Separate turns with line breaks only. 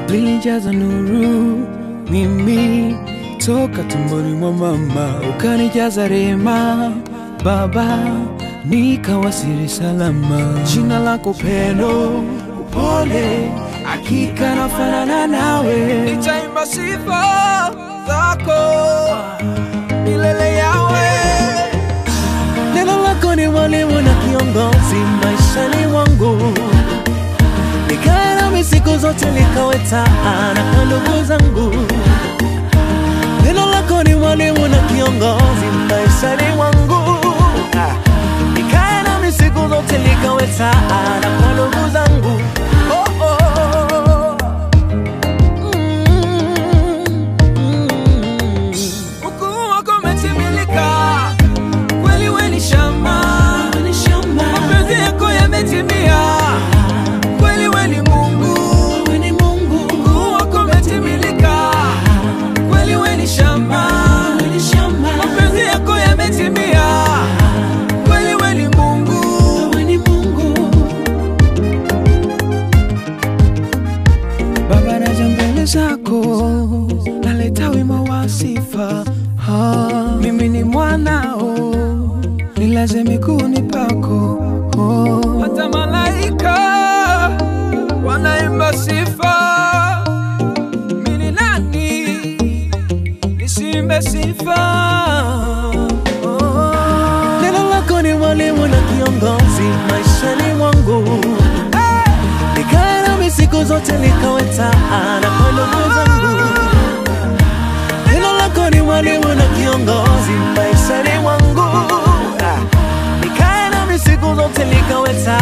lilijaza nuru mimi toka tumboni mwa mama, ukanijaza rehema Baba, nikawasili salama. Jina lako pendo, upole, hakika nafanana nawe,
nitaimba sifa zako milele yawe.
neno lako ni mwalimu na kiongozi maishani mwangu, nikae nami siku zote, nikawe taa na kwa ndugu zangu. Neno lako ni mwalimu na kiongozi maishani mwangu, nikae nami siku zote, nikawe taa na kwa ndugu zangu. Oh, oh, oh. Mm, mm.
Ukuu wako umetimilika, kweli we ni shamba, mapenzi yako yametimia, kweli we ni Mungu. Ukuu wako umetimilika, kweli we ni shamba, mapenzi yako yametimia, kweli we ni Mungu.
Baba, naja mbele zako, naleta wimbo wa sifa. Ah, mimi ni mwanao, nilaze miguuni pako. Oh,
hata malaika wanaimba sifa. Mimi ni nani nisimbe sifa?
oh. Neno lako ni mwalimu na kiongozi maishani mwangu, nikae nami siku zote, nikawe taa na kwa ndugu zangu. Neno lako ni mwalimu na kiongozi maishani mwangu, nikae nami siku zote, nikawe taa